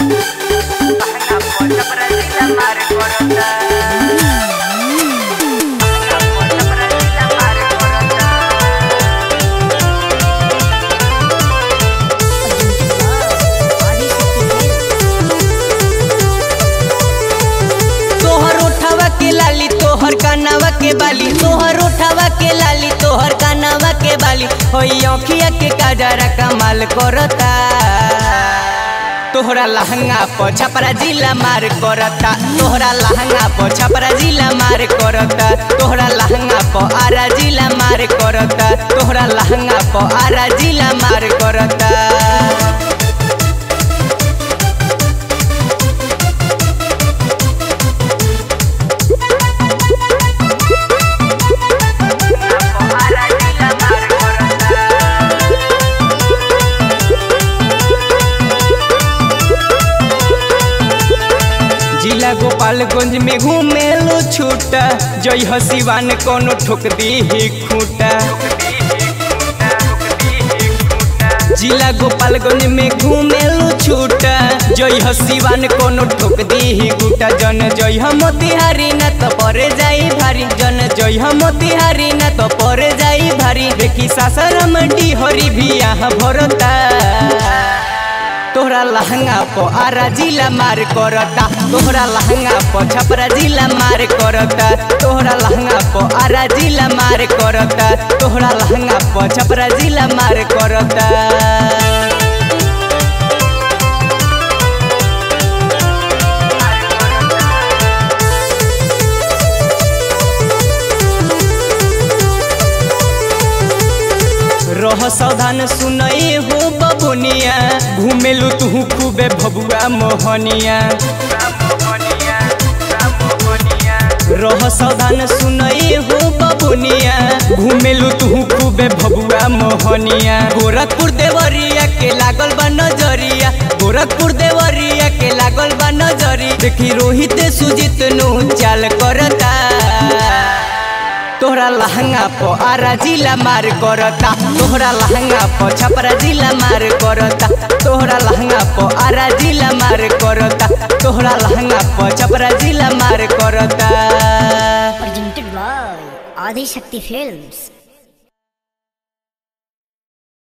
तोहर उठावा के लाली तोहर कानावा के बाली तोहर उठावा के लाली तोहर कानावा के बाली होई अखिया के काजरा कमाल करता तोहरा लहंगा प छपरा जिला मार करता तोहरा लहंगा प छपरा जिला मार करता तोहरा लहंगा प आरा जिला मार करता तोहरा लहंगा प आरा जिला मार करता जिला गोपालगंज में घूमेलो छूटा जय हसीवान कोनो ठोक दी ही खूटा जिला गोपालगंज में घूमेलो छूटा जय हसीवान कोनो ठोक दी ही खूटा जन जय हम तिहारी न तो परे जाई भारी जन जय हम तिहारी न तो परे जाई भारी देखी सासरम हरी भी यहाँ भरता तोहरा लहंगा प आरा जिला मार करता तोहरा लहंगा प छपरा जिला मार करता तोहरा लहंगा प आरा जिला मार करता तोहरा लहंगा प छपरा जिला मार करता रह सावधान सुनई हो बबुनिया घूमेलू तू खूबे भबुआ मोहनिया रह सावधान सुनई हो बबुनिया घूमेलू तू खूबे भबुआ मोहनिया गोरखपुर देवरिया के लागल बा नजरिया गोरखपुर देवरिया के लागल बा नजरी देखी रोहित सुजित नु चाल करता तोहरा लहंगा प आरा जिला मार करता तोहरा लहंगा प छपरा जिला मार करता तोहरा लहंगा प आरा जिला मार करता तोहरा लहंगा प छपरा जिला मार करता presented by Adi Shakti Films.